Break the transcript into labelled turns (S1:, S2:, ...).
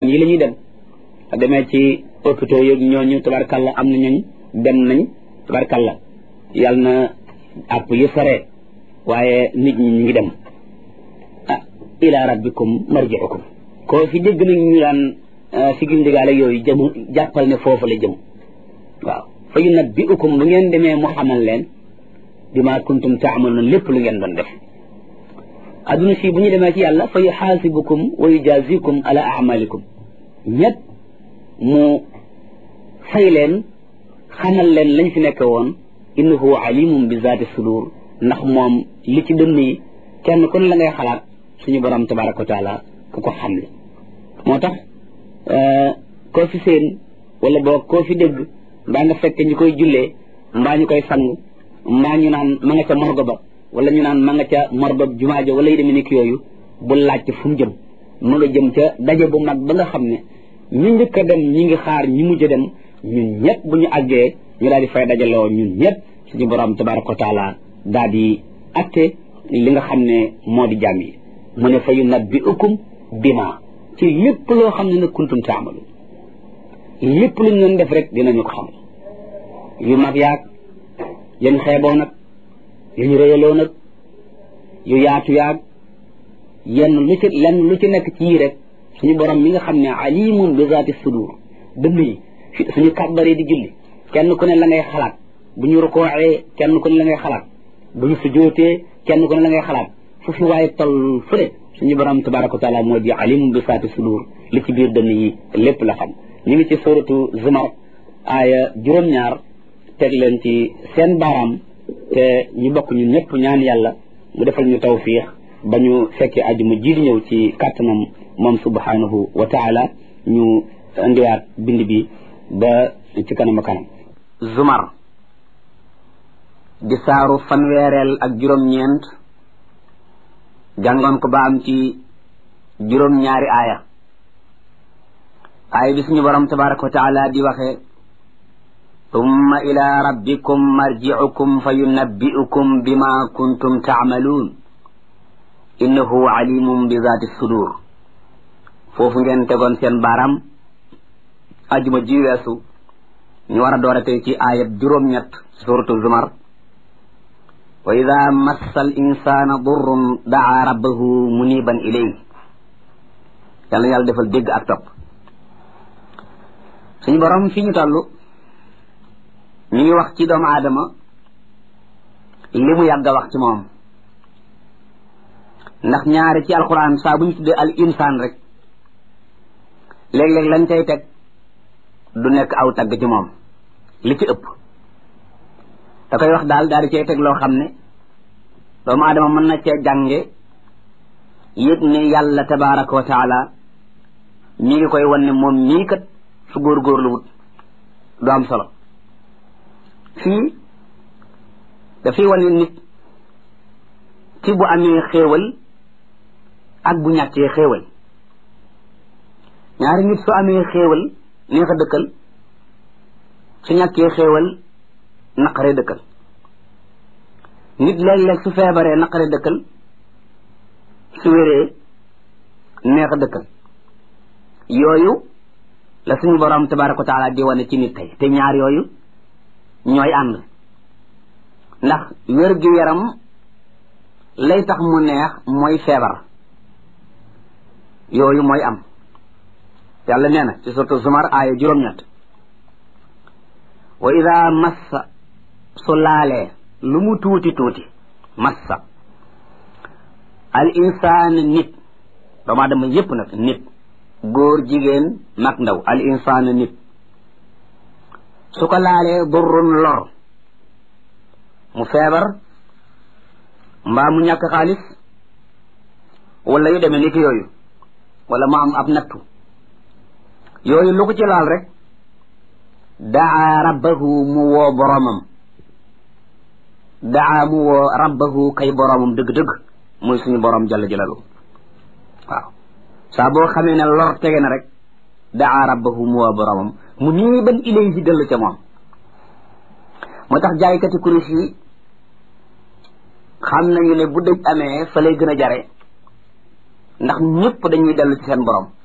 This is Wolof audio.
S1: ñii la ñuy dem demee ci hôpitaux yëg ñooñu tabarkalla am na ñooñ dem nañ tabarkalla yàlla na àpp yi sore waaye nit ñi ñu ngi dem ah ila rabbikum marji'ukum koo fi dégg nag ñu daan si gindigaale yooyu jëm jàppal ne foofu la jëm waaw fa yunabbi'ukum bu ngeen demee mu xamal leen bima kuntum taamaluun lépp lu ngeen doon def adduna si bu ñu demee ci yàlla fa yuxaasibukum wa yujazikum ala amalikum ñett mu fay leen xamal leen lañ fi nekk woon innahu alimum bi zaati sudur ndax moom li ci dënn yi kenn ku ne la ngay xalaat suñu borom tabaraka wa taala ku ko xam le moo tax koo fi seen wala boo koo fi dégg mbaa nga fekk ñu koy jullee mbaa ñu koy sang mbaa ñu naan ma nga ca morgo ba wala ñu naan ma nga ca morgo jumaa ja wala yi demee nekk yooyu bu laajte fu mu jëm ma nga jëm ca daje bu mag ba nga xam ne ñu njëkk a dem ñi ngi xaar ñi mujj a dem ñun ñëpp bu ñu àggee ñu daal di fay dajaloo ñun ñëpp suñu borom tabaraka wa taala daal di atte li nga xam ne moo di jàmm yi mu ne fa yunabbi'ukum bima ci lépp loo xam ne nag kuntum taamalu lépp lu ñu doon def rek dinañu ko xamal yu mag yaag yéen xeeboo nag yu ñu rëyaloo nag yu yaatu yaag yenn lu ci lenn lu ci nekk ci yii rek suñu borom mi nga xam ne alimun bi zaati sudur dënn yi suñu kàbbaree di julli kenn ku ne la ngay xalaat bu ñu rukooxee kenn ku ne la ngay xalaat bu ñu sujootee kenn ku ne la ngay xalaat fu fi waaye toll fu ne suñu borom tabaraka wa taala moo di alimun bi zaati sudur li ci biir dënn yi lépp la xam ñu ngi ci suratu zumar aaya juróom-ñaar teg leen ci seen baaraam te ñu bokk ñun ñëpp ñaan yàlla mu defal ñu tawfiix ba ñu fekkee ajuma ji di ñëw ci kàttanam moom subhanahu wa taala ñu indiwaat bind bi ba ci kanam a kanam zumar di saaru fanweereel ak juróom-ñeent jàngoon ko ba am ci juróom-ñaari aaya aaya bi suñu borom tabaraka wa taala di waxee ثم إلى ربكم مرجعكم فينبئكم بما كنتم تعملون إنه عليم بذات الصدور foofu ngeen tegoon seen baaraam ajuma ji weesu ñu war a door a tey ci aayat juróom-ñett suratu zumar wa ida massa al insana durrun daa rabbahu muniban ilay yàlla yàlla defal dégg ak topp suñu borom fi ñu toll ñu ngi wax ci doomu aadama li mu yàgg a wax ci moom ndax ñaari ci alquran saa bu ñu tuddee al insaan rek léeg-léeg lañ cay teg du nekk aw tagg ci moom li ci ëpp da koy wax daal daal di cay teg loo xam ne doomu aadama mën na cee jànge yëg ne yàlla tabaraka wa taala mi ngi koy wan ne moom mii kat su góorgóorlu wut du am solo fii dafay wane nit ci bu amee xéewal ak bu ñàkkee xéewal ñaari nit su amee xéewal neex a dëkkal su ñàkkee xéewal naqare dëkkal nit léeg-léeg su feebaree naqare dëkkal su wéree neex a dëkkal yooyu la suñu borom tabaraka wa taala di wane ci nit tey te ñaar yooyu ñooy ànd ndax wér gi yaram lay tax mu neex mooy feebar yooyu mooy am yàlla nee na ci suratu zumar aaya juróom-ñett wa ida massa su laalee lu mu tuuti tuuti massa al insaan nit doomu aadama yépp nag nit góor jigéen mag ndaw al insaan nit su ko laalee durrun lor mu feebar mbaa mu ñàkk xaalis wala yu demee ni ki yooyu wala mu am ab nattu yooyu lu ko ci laal rek daa rabbahu mu woo boromam daa mu woo rabbahu kay boromam dëgg-dëgg muy suñu borom jalla jalalu waaw saa boo xamee ne lor tege na rek daa rabbahu mu woo boromam mu nii ban ilay si dellu ca moom moo tax jaaykati kurus yi xam nañu ne bu dëj amee fa lay gën a jare ndax ñëpp dañuy dellu ci seen borom